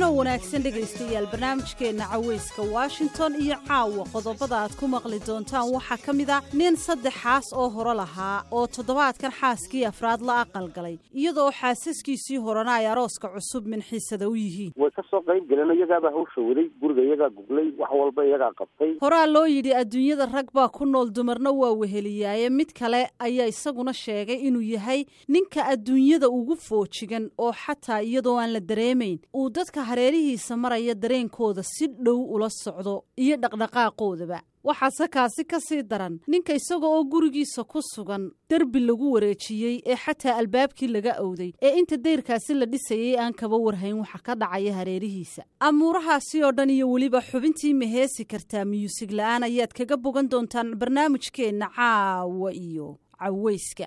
wanaagsan dhegaystayaal barnaamijkeenna cawayska washington iyo caawa qodobada aad ku maqli doontaan waxaa ka mid a nin saddexaas oo hore lahaa oo toddobaadkan xaaskii afraad la aqalgalay iyadoo xaasaskiisii horena ay arooska cusub minxiisada u yihiin way ka soo qayb galeen iyagaabaa hawsha waday guriga iyagaa guglay wax walba iyagaa qabtay horaa loo yidhi adduunyada rag baa ku nool dumarna waa weheliyaaye mid kale ayaa isaguna sheegay inuu yahay ninka adduunyada ugu foojigan oo xataa iyadoo aan la dareemayn uu dadka hareerihiisa maraya dareenkooda si dhow ula socdo iyo dhaqdhaqaaqoodaba waxaase kaasi ka sii daran ninka isaga oo gurigiisa ku sugan derbi lagu wareejiyey ee xataa albaabkii laga owday ee inta dayrkaasi la dhisayay aan kaba warhayn waxa ka dhacaya hareerihiisa amuurahaasi oo dhan iyo weliba xubintii maheesi kartaa miyuusig la'aan ayaad kaga bogan doontaan barnaamijkeenna caawa iyo caweyska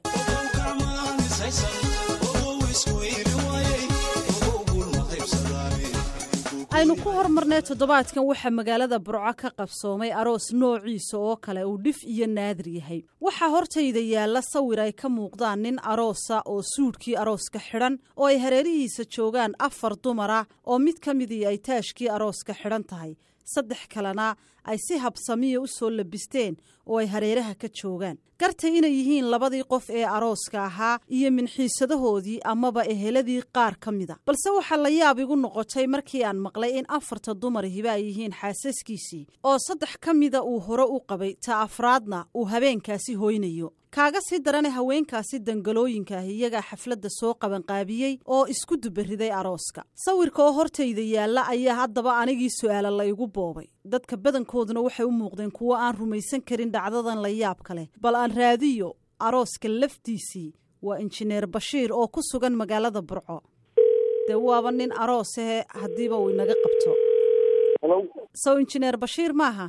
aynu ku hormarnay toddobaadkan waxaa magaalada burco ka qabsoomay aroos noociisa oo kale uu dhif iyo naadir yahay waxaa hortayda yaalla sawir ay ka muuqdaan nin aroosa oo suudhkii arooska xidhan oo ay hareerihiisa joogaan afar dumara oo mid ka midii ay taashkii arooska xidhan tahay saddex kalena ay si habsamiya u soo labisteen oo ay hareeraha ka joogaan gartay inay yihiin labadii qof ee arooska ahaa iyo minxiisadahoodii amaba eheladii qaar ka mida balse waxaa la yaab igu noqotay markii aan maqlay in afarta dumarihiba ay yihiin xaasaskiisii oo saddex ka mida uu hore u qabay ta afraadna uu habeenkaasi hoynayo kaaga sii darane haweenkaasi dangalooyinkaah iyagaa xafladda soo qabanqaabiyey oo isku dubariday arooska sawirka oo hortayda yaalla ayaa haddaba anigii su'aala la igu boobay dadka badankooduna waxay u muuqdeen kuwo aan rumaysan karin dhacdadan la yaabka leh bal aan raadiyo arooska laftiisii waa injineer bashiir oo ku sugan magaalada burco dee waaba nin aroosahe haddiiba uu inaga qabto sow injineer bashiir maaha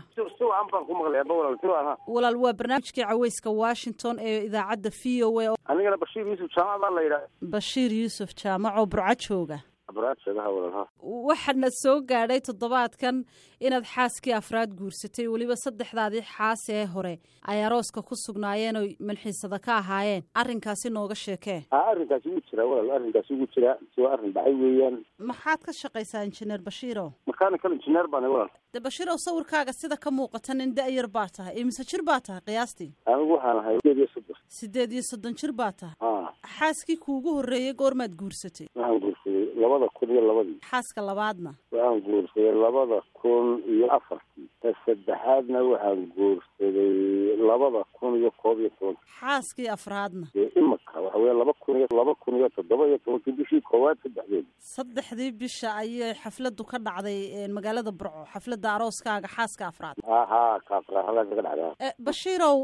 walaal waa barnaamijkii caweyska washington ee idaacadda v o a anigana bashiir yuusuf jaamac baa la yidhaha bashiir yuusuf jaamac oo burco jooga abraadshagaha walaalha waxaana soo gaadhay toddobaadkan inaad xaaskii afraad guursatay weliba saddexdaadii xaas ee hore ay arooska ku sugnaayeen oo manxiisada ka ahaayeen arrinkaasi nooga sheekee a arrinkaasi wuu jiraa walaal arrinkaasi wuu jiraa si waa arrin dhacay weeyaan maxaad ka shaqaysaa injineer bashiiro mechanical engineer baana walaal de bashiirow sawirkaaga sida ka muuqata nin da-yar baa tahay imise jir baa tahay qiyaastii anigu waxaan ahay sideed iyo soddon sideed iyo soddon jir baa tahay a xaaskii kuugu horreeyey goormaad guursatay waxaan guursaday labada kun iyo labadii xaaska labaadna waxaan guursaday labada kun iyo afartii ta saddexaadna waxaan guursaday labada kun iyo koob iyo tobanka xaaskii afraadna dee imika waxa weya laba kun iyo laba kun iyo toddoba iyo tobankii bishii koowaad saddexdeed saddexdii bisha ayay xafladdu ka dhacday magaalada burco xafladda arooskaaga xaaska afraad aha kaafra halkaa kaga dhacdaa bashiirow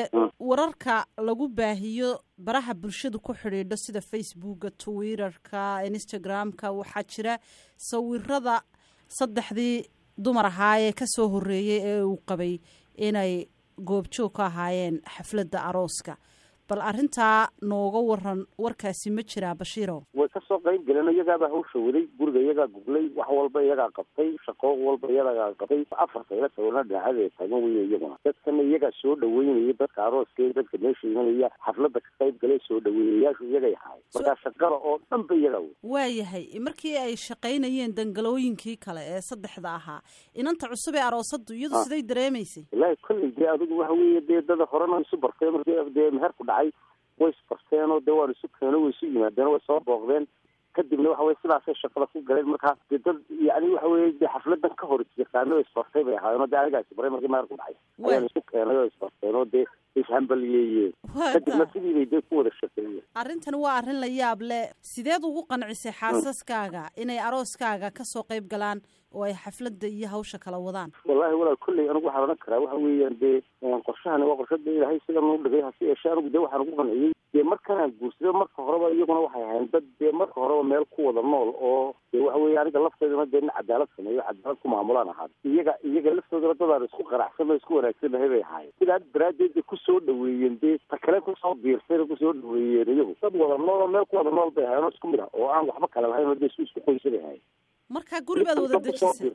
wararka lagu baahiyo baraha bulshadu ku xidhiidho sida facebooka twitterka instagram-ka waxaa jira sawirada saddexdii dumar ahaa ee ka soo horreeyey ee uu qabay inay goobjoog ka ahaayeen xafladda arooska bal arrintaa nooga waran warkaasi ma jiraa bashiirow way ka soo qayb galeen iyagaabaa hawsha waday guriga iyagaa guglay wax walba iyagaa qabtay shaqo walba iyagaa qabtay afarta ila sawirna dhinaacada taagan weye iyaguna dadkana iyagaa soo dhaweynaya dadka arooska dadka meesha imanaya xafladda ka qayb galay soo dhaweeyayaashu iyagay ahaay markaa shaqada oo dhan ba iyagaa wey waayahay markii ay shaqaynayeen dangalooyinkii kale ee saddexda ahaa inanta cusub ee aroosaddu iyadu siday dareemaysay wallaahi kolley dee adigu waxa weeye dee dada horena isu bartay markii dee meherku dhacay way isbarteenoo dee waan isu keeno way isu yimaadeen way soo booqdeen kadibna waxa weye sidaasay shaqada ku galeen markaa dee dad yani waxa weye dee xafladan ka hor yaqaano isbartay bay ahaayeen oo dee anigaa isbaray markii meherku dhacay ayaan isu keenay oo isbarteen oo dee ishambaliyeeyeen kadibna sidii bay dee ku wada shaqeeyeen arrintan waa arrin la yaab leh sideed ugu qancisay xaasaskaaga inay arooskaaga ka soo qayb galaan oo ay xafladda iyo hawsha kala wadaan wallahi walaal kolley anigu waxaan odhan karaa waxa weeyaan dee qorshahani waa qorshada ilaahay sidan u dhigay hase yeeshee anigu dee waxaan ugu qanciyey dee markanaan guursaday marka horeba iyaguna waxay ahayn dad dee marka horeba meel ku wada nool oo dee waxa weeye aniga lafteedana dee nin cadaalad sameeyo cadaalad ku maamulaan ahaad iyaga iyaga laftoodana dadaan isku qanacsan oo isku wanaagsan lahay bay ahaayeen sidaa daraaddeed bay kusoo dhaweeyeen dee ta kale kusoo biirsayna kusoo dhaweeyeen iyagu dad wada nool oo meel ku wada nool bay ahayen oo isku mid ah oo aan waxba kale lahayn oo dee isu isku qoysa bay ahayen markaa guri baad wada dejisay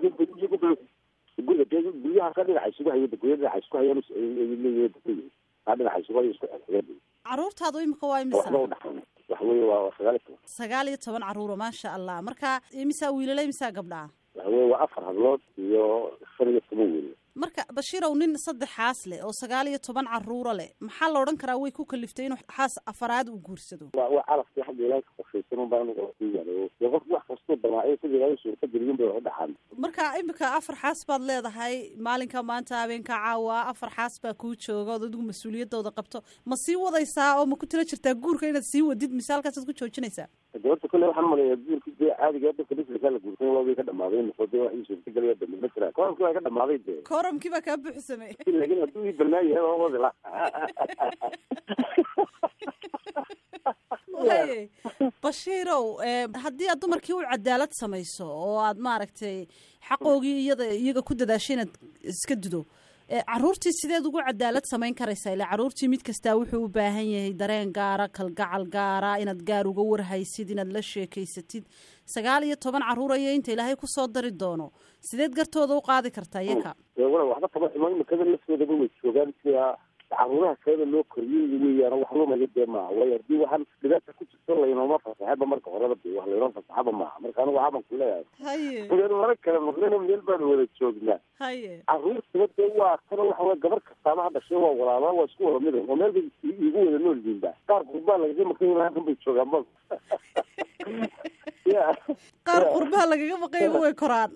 guriga dee guryaha ka dhinaca isugu haya gurya dhinaca isku hayaan leeyahay aa dhinaca isugu haya isku xigeen caruurtaadu imika waa imisa waxba udhaxayn wax waxa weye waa sagaal iyo toban sagaal iyo toban caruura maasha allah marka imisaa wiilala imisaa gabdhaa waxa weye waa afar hablood iyo shan iyo toban wiil marka bashiirow nin saddexaas leh oo sagaal iyo toban caruura leh maxaa la odhan karaa way ku kaliftay inuu xaas afaraad uu guursado waa waa calafkii xagga ilaahay ka qorshaysan un baa aniga ku yaalo dee qof wax kastoo damaaciyo sida ilaahay suurta geliyun bay wax u dhaxaan marka imika afar xaas baad leedahay maalinka maanta habeenka caawa afar xaas baa kuu jooga ood adigu mas-uuliyadooda qabto ma sii wadaysaa oo ma ku tila jirtaa guurka inaad sii wadid mise halkaasaad ku joojinaysaa de horta kolle waxaan umaleeyaa guurki dee caadiga dadka lislikaa la guursan waa way ka dhamaaday noqo dee wax ii suurtagelaya dambe ma jiraan koramkii waa ka dhamaaday dee koramkii baa kaa buuxsamay laakiin hadduu ii banaan yahay waa wadi la waye bashiirow haddii aad dumarkii u cadaalad samayso oo aad maaragtay xaqoogii iyada iyaga ku dadaashay inaad iska dudo caruurtii sideed ugu cadaalad samayn karaysaa ila caruurtii mid kastaa wuxuu u baahan yahay dareen gaara kalgacal gaara inaad gaar uga warhaysid inaad la sheekaysatid sagaal iyo toban caruur ayo inta ilaahay kusoo dari doono sideed gartooda u qaadi kartaa iyaka wala waxba kama xumo imikada laftoodaba way joogaan sida caruuraha kaleda loo koriyey weeyaan wax lumaya dee maaha waayo haddii waxaan dhibaata ku jirto laynooma fasaxaba marka horeba de wax laynoo fasaxaba maaha marka anigu waxaban ku leeyahay haye meel mara kale maqlina meel baanu wada joognaa haye caruurtaba dee waa kana waxa wey gabar kastaaba ha dhashay waa walaala waa isku wada mid oo meel bay iigu wada nool yihiinba qaar qurbaa lagaga maqan halkan bay joogaan ma ya qaar qurbaha lagaga maqayaga way koraan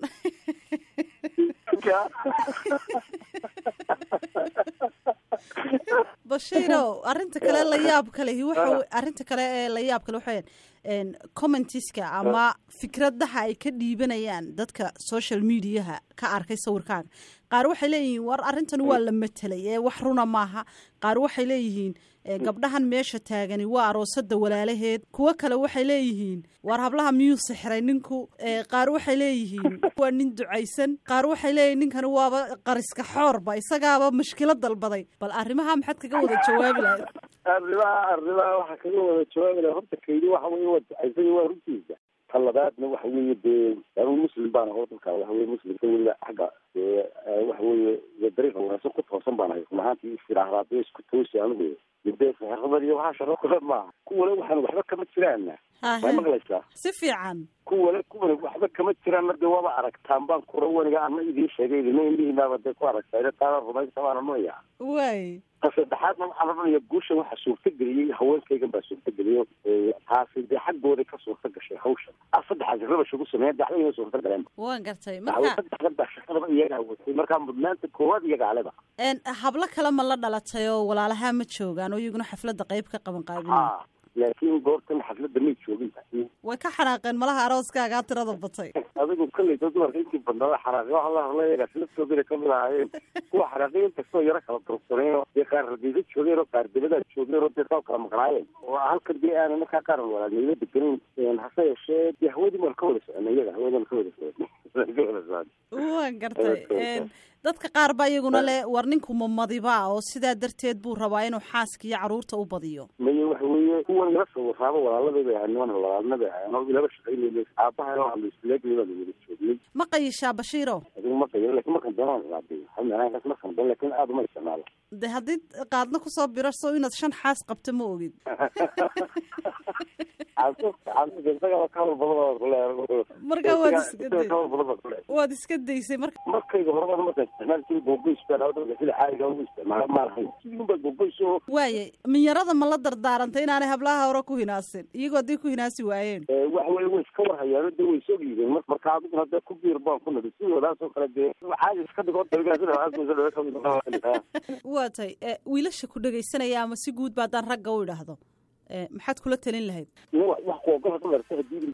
bashiirow arrinta kale la yaab kalehi waxa arrinta kale ee la yaab kale waxa weyaan commentiska ama fikradaha ay ka dhiibanayaan dadka social mediaha ka arkay sawirkaaga qaar waxay leeyihiin war arrintan waa la matelay ee wax runa maaha qaar waxay leeyihiin gabdhahan meesha taagani waa aroosada walaalaheed kuwo kale waxay leeyihiin war hablaha miyuu sixray ninku qaar waxay leeyihiin waa nin ducaysan qaar waxay leeyihin ninkani waaba qariska xoorba isagaaba mashkilo dalbaday bal arrimaha maxaad kaga wada jawaabi lahayd arrimaha arrimaha waxaa kaga wada jawaabi lahay horta kaydi waxa weye waa ducaysan waa runtiisa ta labaadna waxa weeye dee anigu muslim baan aho dadka waxa weye muslimka weliba xagga dee waxa weeye dariiqa wanaagsan ku toosan baan ahay run ahaantii istiraahraadee isku toosi anigu dee saxirabad iyo waxaa sharo kale maaha kuwale waxaan waxba kama jiraana may maqlaysaa si fiican kuwale kuwale waxba kama jiraanna dee waaba aragtaan baan kura waniga ana idiin sheegay idina indhihiinaaba dee ku aragtaa taana rumaysa baana nunaya way ta saddexaadna waxaa la odhanaya guushan waxaa suurtageliyey haweenkaygan baa suurtageliyo taasi dee xaggooday ka suurta gashay hawshan a saddexaas rabash ugu sameeya daxdayna suurta galeen waan gartay marka saddexdan baa shaqadaba iyagaa watay markaa mudnaanta koowaad iyagaa leba hablo kale ma la dhalatay oo walaalaha ma joogaan oo iyaguna xafladda qayb ka qaban qaabinay laakiin goortan xafladda may joogin way ka xanaaqeen malaha arooskaagaa tirada batay adigu kolleyta dumarka intii badnada xanaaqe waxa la hadlayagaa laftoodina kamid ahaayeen kuwa xanaaqay inkastoo yaro kala durugsaneen oo dee qaar rageeda joogeen oo qaar debadaa joogeen oo dee saa kala maqnaayeen oo halkan dee aanan markaa qaar walaalnimo degenayn hase yeeshee dee hawadii maan ka wada soconay iyaga hawadaan ka wada soconay waan gartay dadka qaar baa iyaguna le war ninku mamadiba oo sidaa darteed buu rabaa inuu xaaska iyo caruurta u badiyo maye waxa weeye kuwan ila soo waraaba walaalada bay ahayn niman walaalna bay ahayn oo ilaba shaqaynayna aabahana waxaa laisleegay baan wada joognay ma qayishaa bashiiro adigu ma qayo lakin markan doonaan ilaadiyo halmeelaankaas markan doon lakin aada uma isticmaalo de haddii qaadna kusoo birarso inaad shan xaas qabto ma ogid marka waad iska waad iska daysay marka markayga horeba markaan isticmaal jiray googoys baan sida caadiga ugu isticmaala ma lahayn sidii unbaa googoys oo waaye minyarada ma la dardaarantay inaanay hablaha hore ku hinaasin iyagoo hadday ku hinaasi waayeen waxa weye way iska warhayaano dee way soo yihiin marka adiguna dee ku biir baan ku nadi sidoodaas oo kale dee caadi iska dhigo waa tay wiilasha ku dhegaysanaya ama si guud ba haddaan ragga u idhaahdo maxaad kula talin lahayd wax kuogol kularsa hadii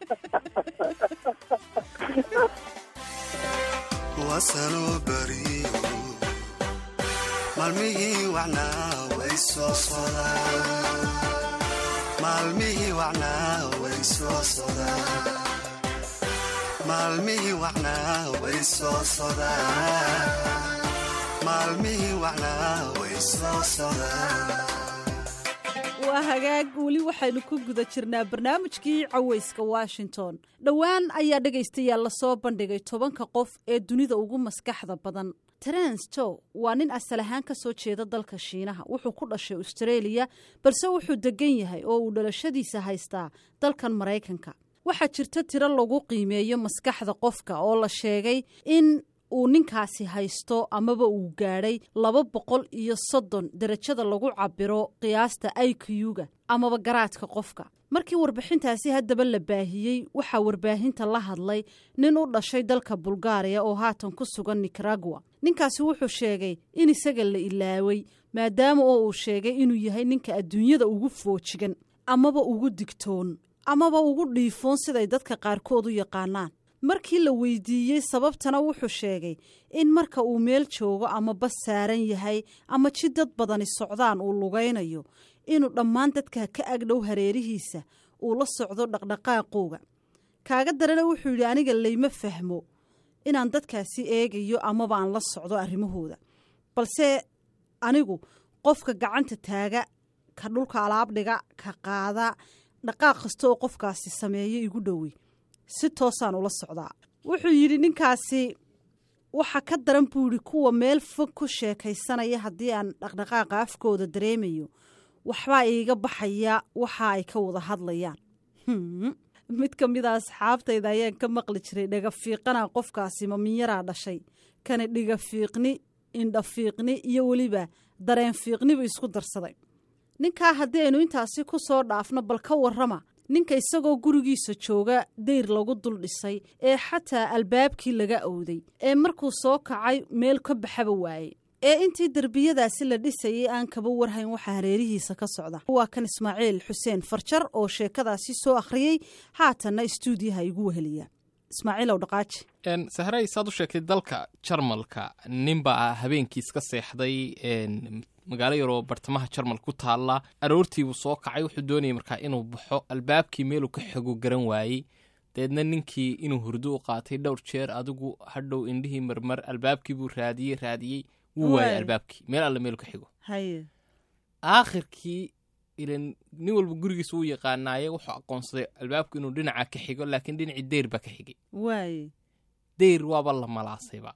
wasanoo bariyo maalmihii wacnaa way soo sodaan maalmihii wacnaa way soo sodaan maalmihii wacnaa way soo sodaan maalmihii wacnaa way soo sodaan waa hagaag weli waxaynu ku guda jirnaa barnaamijkii cawayska washington dhowaan ayaa dhegaystayaal lasoo bandhigay tobanka qof ee dunida ugu maskaxda badan terence to waa nin asal ahaan ka soo jeeda dalka shiinaha wuxuu ku dhashay australia balse wuxuu degan yahay oo uu dhalashadiisa haystaa dalkan maraykanka waxaa jirta tiro lagu qiimeeyo maskaxda qofka oo la sheegay in uu ninkaasi haysto amaba uu gaadhay laba boqol iyo soddon derajada lagu cabiro qiyaasta iq-ga amaba garaadka qofka markii warbixintaasi haddaba la baahiyey waxaa warbaahinta la hadlay nin u dhashay dalka bulgaariya oo haatan ku sugan nicaragua ninkaasi wuxuu sheegay in isaga la ilaaway maadaama oo uu sheegay inuu yahay ninka adduunyada ugu foojigan amaba ugu digtoon amaba ugu dhiifoon siday dadka qaarkood u yaqaanaan markii la weydiiyey sababtana wuxuu sheegay in marka uu meel joogo ama bas saaran yahay ama ji dad badani socdaan uu lugaynayo inuu dhammaan dadka ka agdhow hareerihiisa uu la socdo dhaqdhaqaaqooga kaaga darana wuxuu yidhi aniga layma fahmo inaan dadkaasi eegayo amaba aan la socdo arrimahooda balse anigu qofka gacanta taaga ka dhulka alaabdhiga ka qaada dhaqaaq kasta oo qofkaasi sameeyo igu dhowey si toosaan ula socdaa wuxuu yidhi ninkaasi waxa ka daran buu yidhi kuwa meel fog ku sheekaysanaya haddii aan dhaqdhaqaaqa afkooda dareemayo waxbaa iiga baxaya waxa ay ka wada hadlayaan mid ka mida asxaabtayda ayaan ka maqli jiray dhagafiiqana qofkaasi maminyaraa dhashay kana dhigafiiqni indhafiiqni iyo weliba dareen fiiqnibu isku darsaday ninkaa haddii aynu intaasi ku soo dhaafno bal ka warrama ninka isagoo gurigiisa jooga dayr lagu dul dhisay ee xataa albaabkii laga owday ee markuu soo kacay meel ka baxaba waaye ee intii derbiyadaasi la dhisayay aan kaba warhayn waxaa hareerihiisa ka socda waa kan ismaaciil xuseen farjar oo sheekadaasi soo akhriyey haatanna istuudiyaha igu weheliya ismaaciilow dhaqaaji sahray saad u sheegtay dalka jarmalka ninbaa habeenkiis ka seexday magaalo yaroo bartamaha jarmal ku taalla aroortiibuu soo kacay wuxuu doonayay markaa inuu baxo albaabkii meeluu ka xego garan waayey dabeedna ninkii inuu hurdo u qaatay dhowr jeer adigu hadhow indhihii marmar albaabkii buu raadiyey raadiyey wuu waayay albaabkii meel alle meelu ka xigo aakhirkii ilan nin walba gurigiisa wuu yaqaanaaye wuxuu aqoonsaday albaabku inuu dhinaca ka xigo laakiin dhinacii deyr baa ka xigay waaye deyr waaba la malaasayba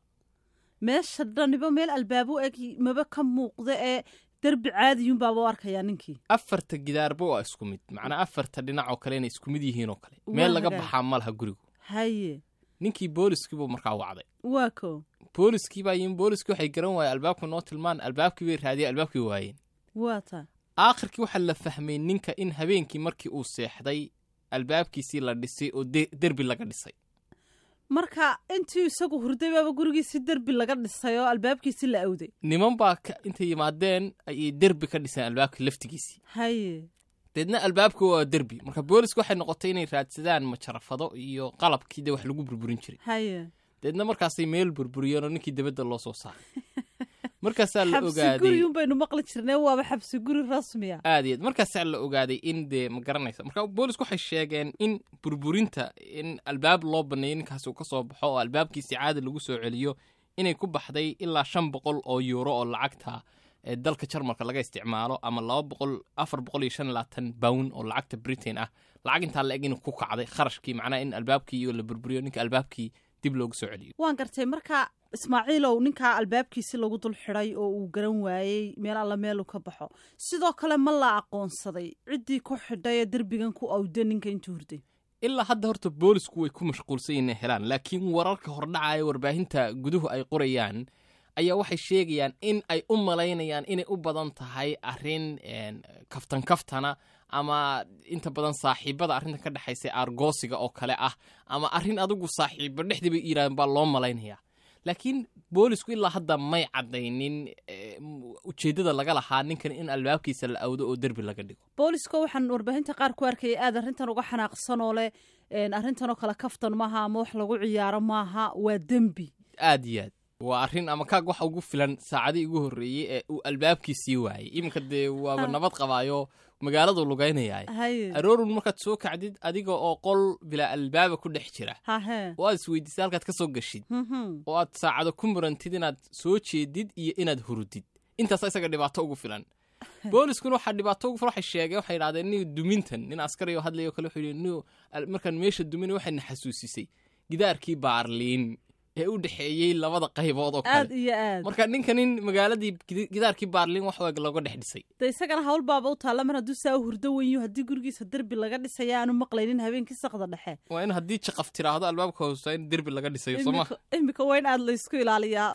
meesha dhaniba meel albaabu eg maba ka muuqda ee derbi caadiyuunbaaba u arkayaa ninkii afarta gidaarba waa isku mid macnaa afarta dhinac oo kale inay isku mid yihiin oo kale meel laga baxaa ma laha gurigu haye ninkii booliskiibuu markaa wacday waa ko booliskii baa yimin booliskii waxay garan waayeen albaabka noo tilmaan albaabkii bay raadiyeen albaabkii waayeen waa ta aakhirkii waxaa la fahmay ninka in habeenkii markii uu seexday albaabkiisii la dhisay oo derbi laga dhisay marka intii isagu hurday baaba gurigiisi derbi laga dhisay oo albaabkiisi la awday niman baa intay yimaadeen ayay derbi ka dhiseen albaabkii laftigiisii haye deedna albaabka waa derbi marka booliska waxay noqotay inay raadsadaan majarafado iyo qalabkii de wax lagu burburin jiray haye deedna markaasay meel burburiyeen oo ninkii debadda loo soo saaray markaasaa la xabsi ogaaday guri un baynu maqli jirnay waaba xabsi guri rasmiya aad iyo aad markaasaa la ogaaday in dee ma garanaysa marka boolisku waxay sheegeen in burburinta in albaab loo baneeyo ninkaas uu ka soo baxo oo albaabkiisi caadi lagu soo celiyo inay ku baxday ilaa shan boqol oo yuuro oo lacagta ee dalka jarmalka laga isticmaalo ama laba boqol afar boqol iyo shan iyo labaatan bown oo lacagta britain ah lacag intaa la eg inuu ku kacday kharashkii macnaha in albaabkii iyo la burburiyo ninka albaabkii dib loogu soo celiyo waan gartay marka ismaaciilow ninkaa albaabkiisi lagu dul xidhay oo uu garan waayey meel alla meeluu ka baxo sidoo kale ma la aqoonsaday ciddii ku xidhay ee derbigan ku awda ninka intuu hurday ilaa hadda horta boolisku way ku mashquulsan yihin inay helaan laakiin wararka hordhacaya warbaahinta guduhu ay qorayaan ayaa waxay sheegayaan in ay u malaynayaan inay u badan tahay arrin kaftan kaftana ama inta badan saaxiibada arrinta ka dhexaysa argoosiga oo kale ah ama arrin adigu saaxiibo dhexdii bay yidhahdeen baa loo malaynayaa laakiin boolisku ilaa hadda may caddaynin ujeeddada laga lahaa ninkan in albaabkiisa la awdo oo derbi laga dhigo booliska waxaan warbaahinta qaar ku arkayay aad arrintan uga xanaaqsan oo leh arrintanoo kale kaftan maaha ama wax lagu ciyaaro maaha waa dembi aad iyo aad waa arrin ama kaag waxa ugu filan saacadii ugu horreeyey ee uu albaabkiisii waayey iminka dee waaba nabad qabaayo magaaladu lugaynayaay haye aroorun markaad soo kacdid adiga oo qol bilaa albaaba ku dhex jira hahe oo aad isweydiisay halkaad ka soo gashid Mhm. oo aad saacado ku murantid inaad soo jeedid iyo inaad hurudid intaasa isaga dhibaato ugu filan booliskuna waxaa dhibaato ugu filan waxay sheegeen waxay idhahdeen nin dumintan nin askari oo hadlayo kale wuxuu yidhi nin markaan meesha duminay waxayna xasuusisay gidaarkii baarliin ee u dhexeeyey labada qaybood oo aad kale iyo aad marka ninka nin magaaladii gidi- gidaarkii baarlin wax waag looga dhex dhisay de isagana hawl baaba u taalla mar hadduu saa u hurdo wenyu haddii gurigiisa derbi laga dhisaya aanu maqlaynin habeenkii sakda dhexe waa in haddii jaqaf tiraahdo albaabka hoosta in derbi laga dhisayo soo ma Imika- imika waa in aad laysku ilaaliyaa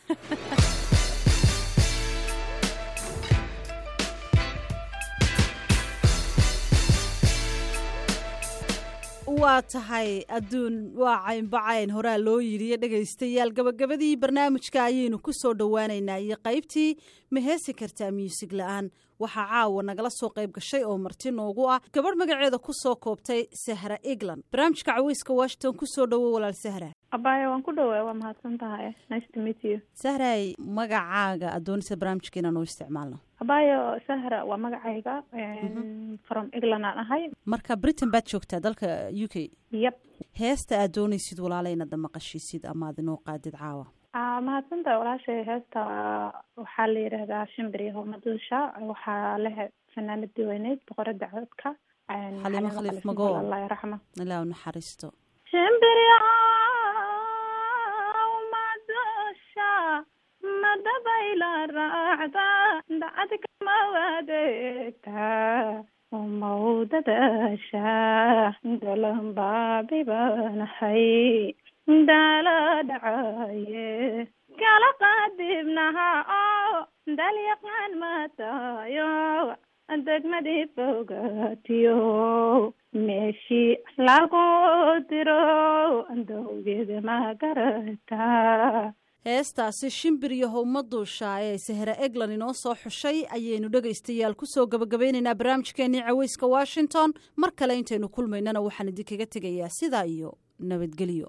waa tahay adduun waa caynbacayn horaa loo yidhiyo dhegaystayaal gabagabadii barnaamijka ayaynu ku soo dhowaanaynaa iyo qaybtii ma heesi kartaa muusig la-aan waxaa caawa nagala soo qayb gashay oo marti noogu ah gabadh magaceeda ku soo koobtay sahra england barnaamijka caweyska washington ku soo dhowo walaal sahra abaayo waan ku dhowaa waa mahadsan tahay nice to meet you sahray magacaaga adoonisa barnaamijka inaan u isticmaalno abaayo sahra waa magacayga from england aan ahay marka britain baad joogtaa dalka u k yep heesta aad doonaysid walaala inaad maqashiisid ama aad inoo qaadid caawa Ah, mahadsan tahay walaashay heesta waxaa la yidhaahdaa shimbiri homaduusha waxaa leh fanaanadii weyneyd boqorada codka Xaliimo Khaliif Magool. allah yaraxma ilaa u naxariisto shimbiri madusha madabayla raacda dacadka mawadeegta mawdadasha dalanbaabibanahay dala dhacaye kala qaadibnaha oo dalyaqaan matayo degmadii fogaatiyo meeshii lagu diro dowgeeda ma garata heestaasi shimbir iyo howma duusha ee sahra eglan inoo soo xushay ayaynu dhegaystayaal ku soo gabagabeynaynaa barnaamijkeenii caweyska washington mar kale intaynu kulmaynana waxaan idinkaga tegayaa sidaa iyo nabadgelyo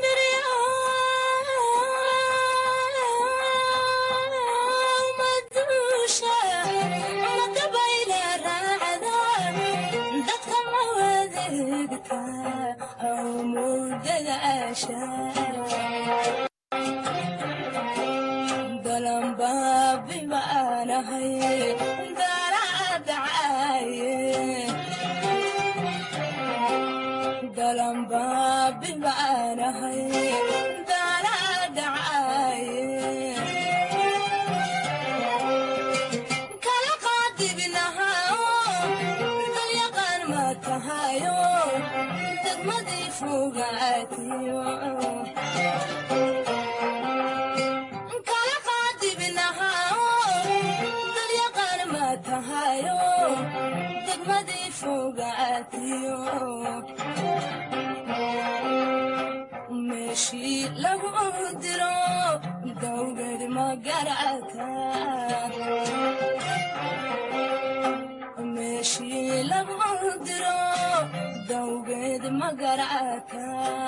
meeshii lagu diro dawgad magarata meeshii lagu diro dawgeed magarata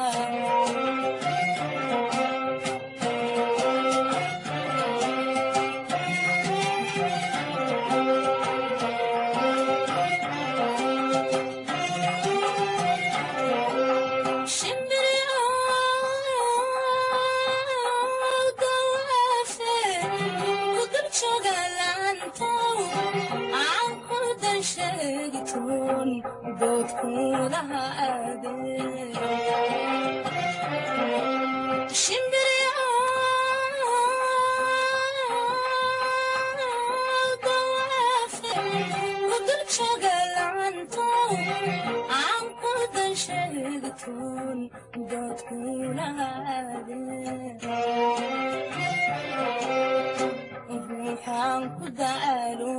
ruuxaan ku daalo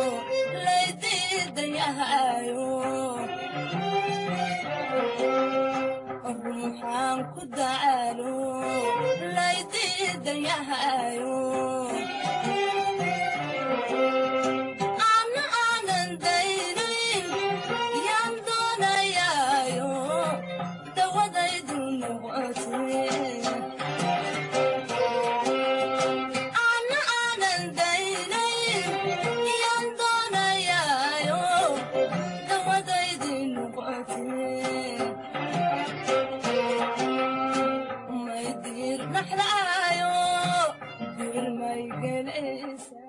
laydiidayahayo ruuxaan ku daalo laydiidayahayo ana aanan daynayn yaan doonayaayo dawadaydu noqotee ana aanan daynayn yaan doonayaayo dawadaydi noqotee may diir dhaxlaayo diir may gelaysa